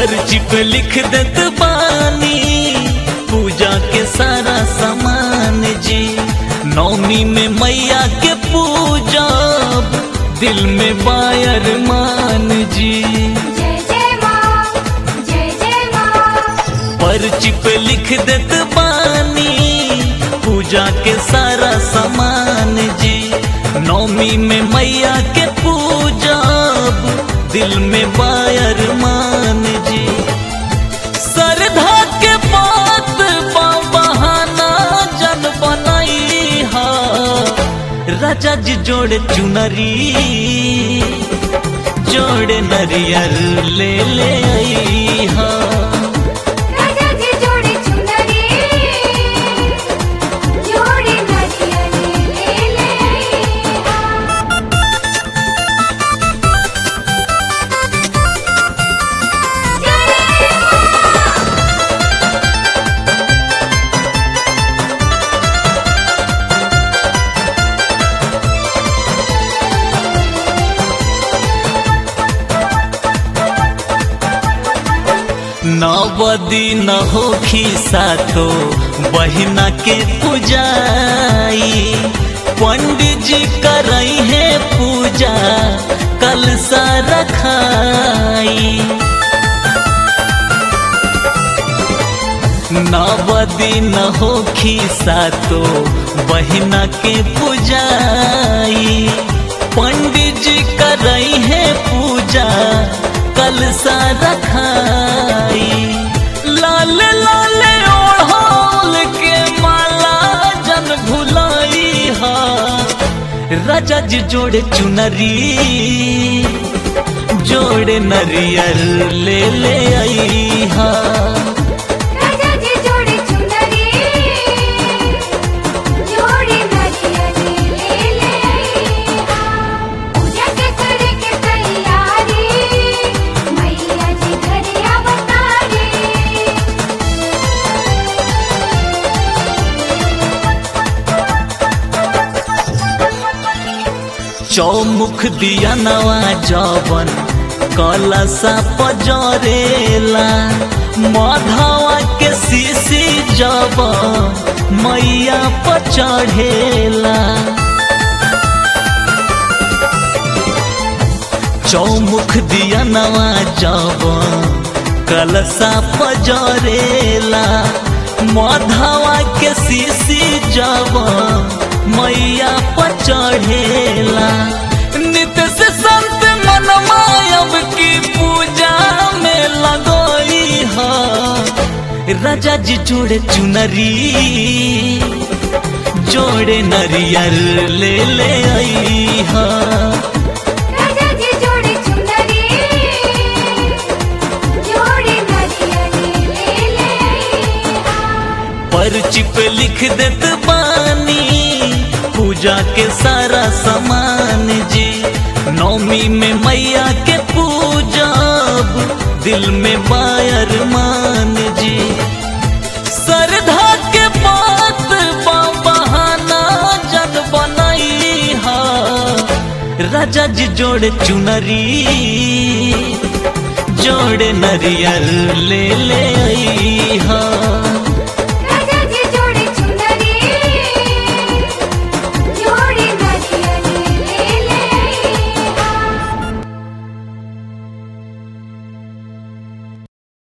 पर्ची पे लिख देत बानी पूजा के सारा सामान जी नौमी में मैया के पूजा दिल में बायर मान जी जय जय माँ जय जय माँ पर्ची पे लिख देत बानी पूजा के सारा सामान जी नौमी में मैया के पूजा दिल में बायर मान जी श्रद्धा के बात बा बहाना जन बनाई हा राजा जी जोड़े चुनरी जोड़े नरियर ले ले आई हा राजा जी जोड़े चुनरी जोड़े नरियल ले ले आ नवदी न हो सातो बहिना के पूजाई पंडित जी करई है पूजा कल सा रखाई नवदी न हो सातो बहिना के पूजाई पंडित जी करई है पूजा कल सा रखाई लाल लाल ओढ़ोल के माला जन भुलाई हा राजा जी जोड़े चुनरी जोड़े नरियर ले ले आई हा राजा जी जोड़े चुनरी जोड़े नरियल ले ले आ पूजा के करे के तैयारी मैया जी घरे अवतारी चौमुख दिया नवा जवन कलसा पजरेला माधवा के सीसी जब मैया पर चढ़ेला चौमुख दिया नवा जवन कलसा पजरेला माधवा के सीसी जब मैया पर चढ़ेला नित्य से संत मनमायब की पूजा में लगोई हा राजा जी जोड़े चुनरी जोड़े नरियर ले ले आई हा राजा जी जोड़े चुनरी जोड़े नरियल ले ले आ पर्ची पे लिख देत बानी पूजा के सारा सामान जी नौमी में मैया के पूजा दिल में बायर मान जी श्रद्धा के बात बा बहाना जन बनाई हा राजा जी जोड़े चुनरी जोड़े नरियर ले ले आई हा